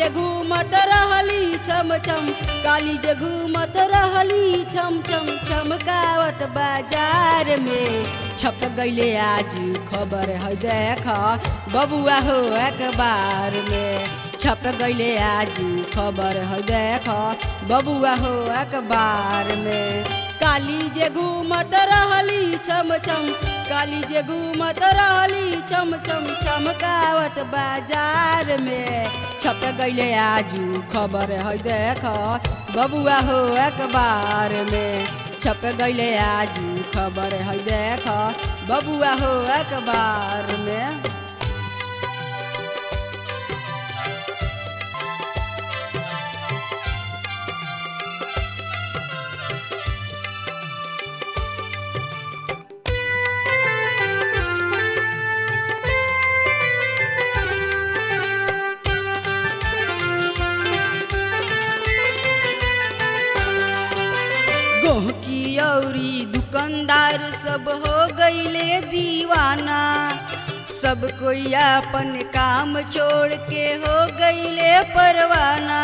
घूमत रहली छम छम काली जे घूमत रहली छम छम छमकावत बाजार में छप गईले आज खबर है देख बबुआ हो अखबार में छप गईले आज खबर है देख बबुआ हो अखबार में काली जे घूमत रहली छम छम काली जे घूमत रहली छम छम छमकावत बाजार में छप गईले आजू खबर है देख बबुआ हो अखबार में छप गईले आजू खबर है देख बबुआ हो अखबार में गोहकी औरी दुकानदार सब हो गईले दीवाना सब कोई अपन काम छोड़ के हो गईले परवाना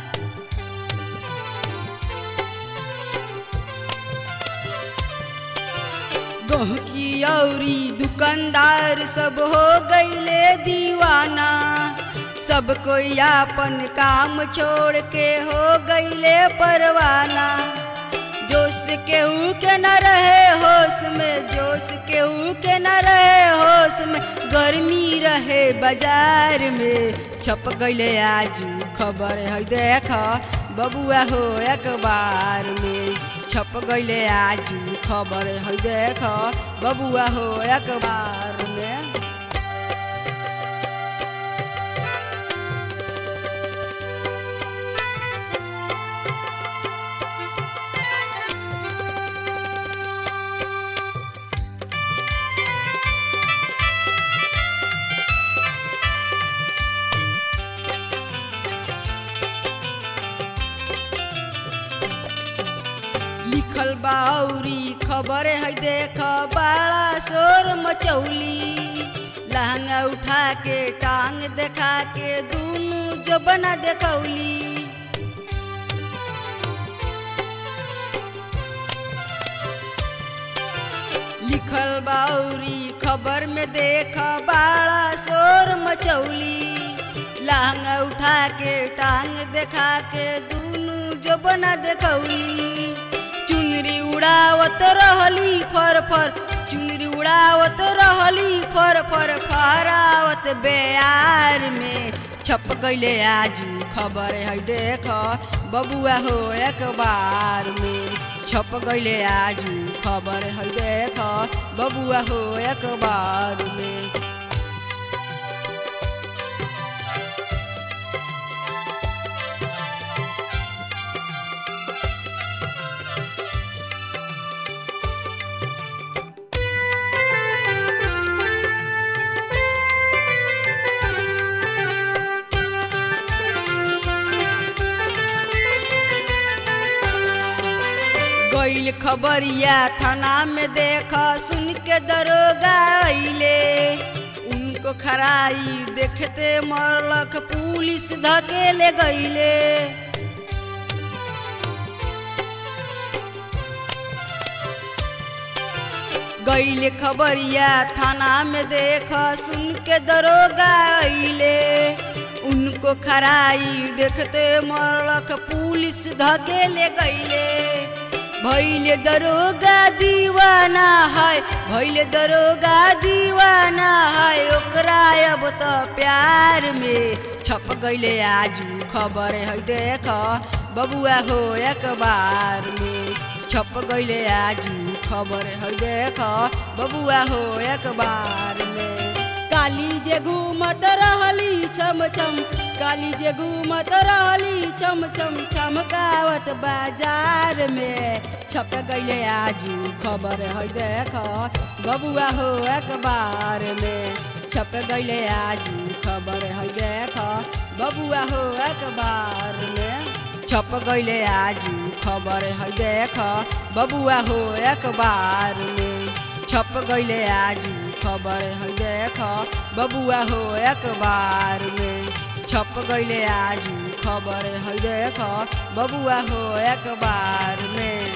गोहकी औरी दुकानदार सब हो गईले दीवाना सब कोई अपन काम छोड़ के हो गईले परवाना जोश केहू के न रहे होश में जोश केहू के न रहे होश में गर्मी रहे बाजार में छप गईले आजू खबर है देख बबुआ हो अखबार में छप गईले आजू खबर है देख बबुआ हो अखबार में लिखल बाउरी खबर है देख बड़ा शोर मचौली लहंगा उठा के टांग देखा के दूनु जबना देखौली लिखल बाउरी खबर में देख बड़ा शोर मचौली लहंगा उठा के टांग देखा के दूनु जबना देखौली चुनरी उड़ावत रहली फर फर चुनरी उड़ावत रहली फर फर फहरावत बेयार में छप गईले आजू खबर है देख बबुआ हो अखबार में छप गईले आजू खबर है देख बबुआ हो अखबार में गईल खबरिया थाना में देख सुन के दरोगा अइले उनको खराई देखते मरलक पुलिस धकेले गईले गईले खबरिया थाना में देख सुन के दरोगा अइले उनको खराई देखते मरलक पुलिस धकेले गईले भैले दरोगा दीवाना है भैले दरोगा दीवाना है ओकरा अब तो प्यार में छप गईले आजू खबर है देख बबुआ हो अखबार में छप गईले आजू खबर है देख बबुआ हो अखबार में काली जे घूमत रहली छम छम काली जे घूमत रहली छम छम छमकावत बाजार में छप गईले आजू खबर है देख बबुआ हो अखबार में छप गईले आजू खबर है देख बबुआ हो अखबार में छप गईले आजू खबर है देख बबुआ हो अखबार में छप गईले आजू खबर है देख बबुआ हो अखबार में छप गईले आजू खबर है देख बबुआ हो अखबार में